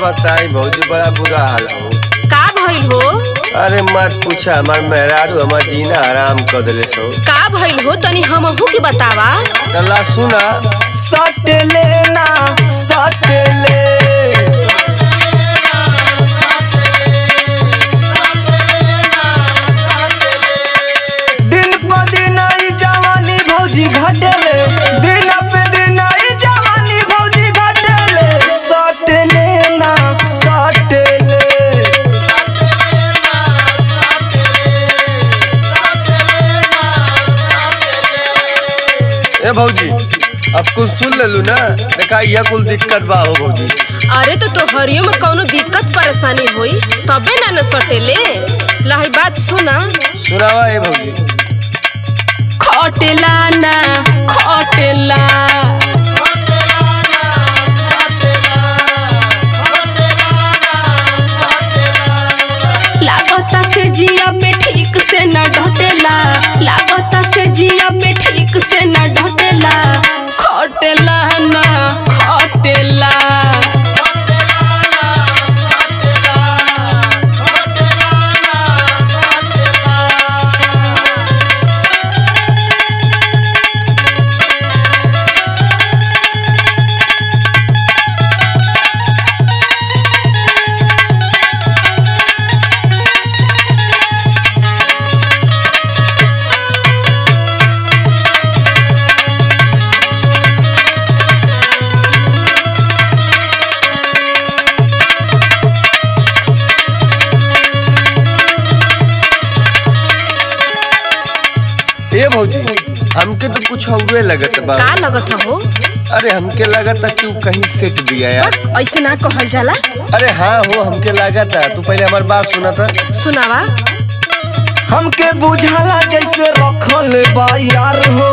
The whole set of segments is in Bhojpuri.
बताई भौजी बड़ा बुरा हाल हो का भइल हो अरे मत पूछा हमार मेहरारू हमार जीना आराम कर दिले सो का भइल हो तनी हमहू के बतावा तला सुना सट लेना सट ले दिन प दिन ई जवानी भौजी घटेले दिन पे दिन ई जवानी भौजी घटेले सट लेना सट ले ए भौजी अब कुछ सुन लेलू ना देखा यह कुल दिक्कत बा हो भौजी अरे तो तोहरियो में कौनो दिक्कत परेशानी होई तबे ना न सटेले लही बात सुना सुनावा ए भौजी खटेला ना खटेला लागता से जिया पे ठीक से न ढटेला लागता से जिया पे ठीक से न ढटेला खटेला ना खटेला ए भौजी हमके तो कुछ औरे लगत बा का लगत हो अरे हमके लगत कि उ कहीं सेट दिया यार ऐसे ना कहल जाला अरे हाँ हो हमके लगत तू पहले हमार बात सुना था सुनावा हमके बुझाला जैसे रखल बा यार हो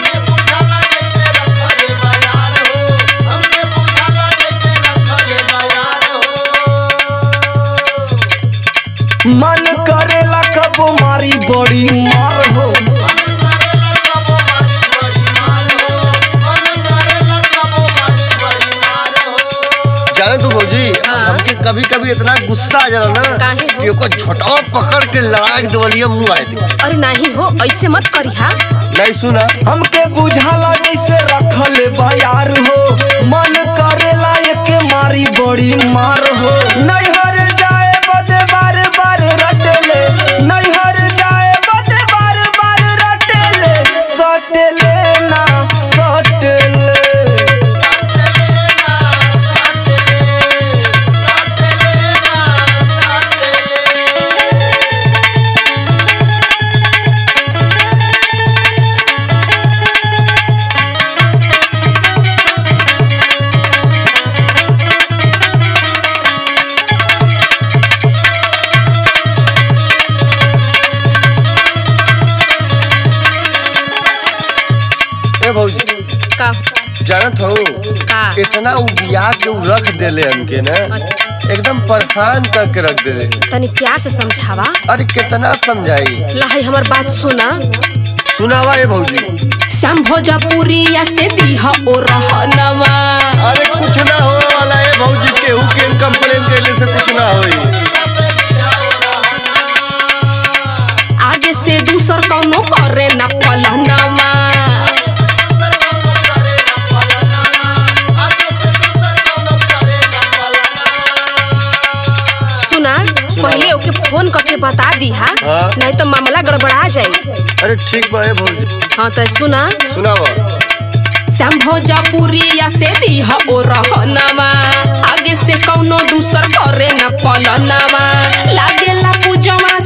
मन करेला कबो मारी बड़ी मार हो जाने तू भौजी हाँ। हमके कभी कभी इतना गुस्सा आ जाला ना काहे हो? कि ओकर छोटवा पकड़ के लड़ा के देवलिया मुंह आए दे अरे नहीं हो ऐसे मत करिहा नहीं सुना हमके बुझाला जैसे रखल बा यार हो मन करेला एके मारी बड़ी मार हो नैहर जाए बदे बार बार रटले नैहर जाए बदे बार बार रटले सटले ना सटले ए भौजी का जानत हो का इतना उ बिया के उ रख देले हमके ना एकदम परेशान करके रख देले तनी प्यार से समझावा अरे कितना समझाई लही हमर बात सुना सुनावा ए भौजी श्याम भोजपुरिया से दीह ओ रहनवा अरे कुछ ना हो वाला है भौजी केहू के कंप्लेन देले से कुछ ना होई आगे से दूसर कौनो करे न पलहनवा सुना पहले ओके फोन करके बता दीहा हाँ। नहीं तो मामला गड़बड़ा जाई अरे ठीक बा ए भौजी हाँ तो सुना सुनावा श्याम भोजपुरिया से दीह ओ रहनवा आगे से कौनो दूसर करे न पलनवा लागेला पूजवा